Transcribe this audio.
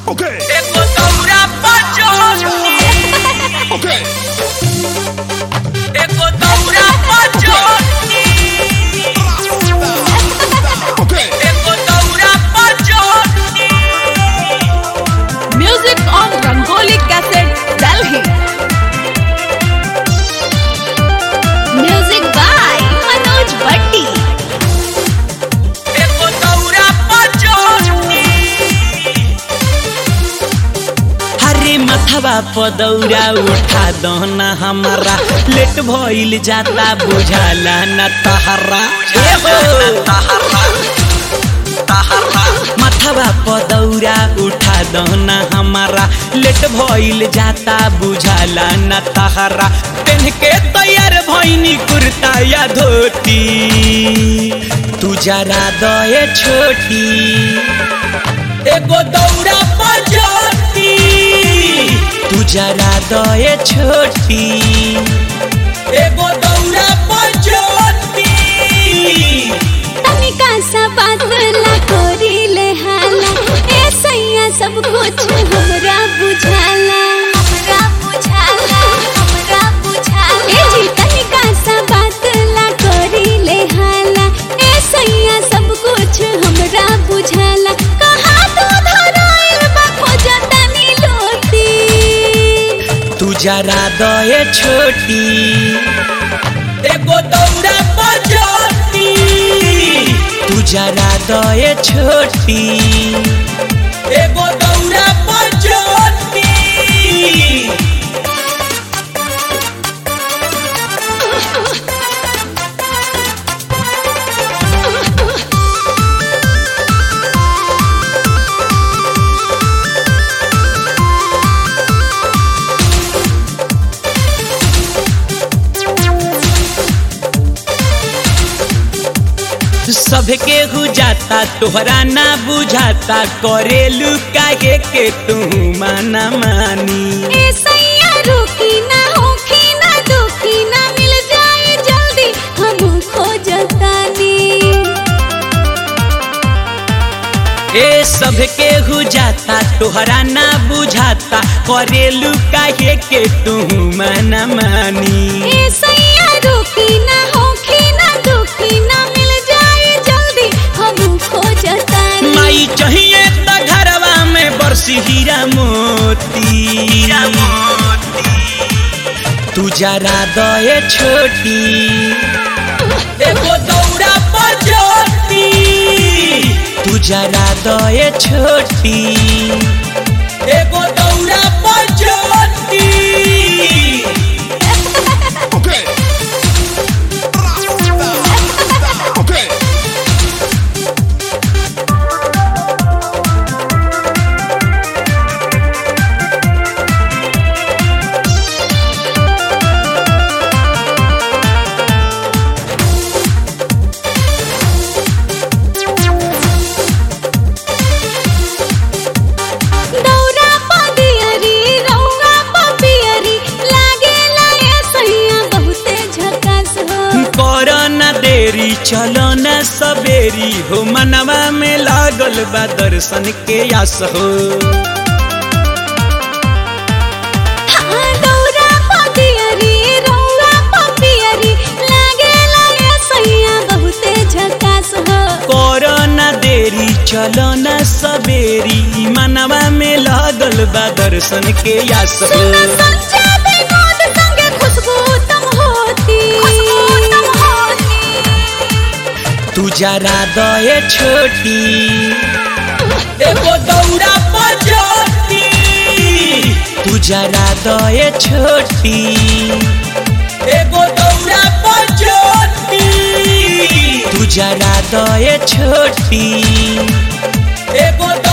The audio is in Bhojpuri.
Okay, Eko daura pachoni okay. Eko daura pachoni Okay. Eko daura pachoni Music on Rangoli Cassette, Delhi. Music by Manoj Bhatti. Eko daura pachoni हरे मथवा पदौरा उठा दहना हमारा लेट भइल जाता बुझाला न तहरा ए हो। मथवा पदौरा उठा दहना हमारा लेट भइल जाता बुझाला न तहरा पेन के तैयार भइनी कुर्ता या धोती तू जरा दए छोटी एगो दौड़ा बजती तू जरा दए छोटी एगो दौड़ा बजती तनिका सा बादला कोरीले हाला ए सैया सब कुछ हमरा बुझाला हमरा बुझाला हमरा बुझाला ए जी तनिका सा बादला कोरीले हाला ए सैया सब कुछ हमरा बुझाला कहा तो धराइल बा खोजतनी लोटी तू जरा दए छोटी एगो दौड़ा बजती तू जरा दए छोटी एगो दौड़ा बजती सबके हो जाता तोहरा ना बुझाता करेलू काहे के तू माना मानी ए सैया रुकी ना होखी ना दुखी ना मिल जाए जल्दी हम खोजतानी ए सबके हो जाता तोहरा ना बुझाता करेलू काहे के तू माना मानी ए सैया रुकी ना होखी ना दुखी ना मिल जाए जल्दी हम खोजतानी माई चाहिए त घरवा में बरसी हीरा मोती तू जरा दए छोटी एगो दौड़ा बजती तू जरा दए छोटी एगो दौड़ा बजती Okay. Okay. दौरा पदियरी रौरा पपियरी लागेला ए सैया बहुते झकास हो कर न देरी चलो न सबेरी हो मनवा में लागल बा दर्शन के आस हो हाँ, दौरा पदियरी रौरा पपियरी लागेला ए सैया बहुते झकास हो कर न देरी चलो न सबेरी मनवा में लागल बा दर्शन के आस हो सुन संजय विनोद संगे खुशबू तुम होती तू जरा दए छोटी एगो दौड़ा बजती तू जरा दए छोटी एगो दौड़ा बजती तू जरा दए छोटी एगो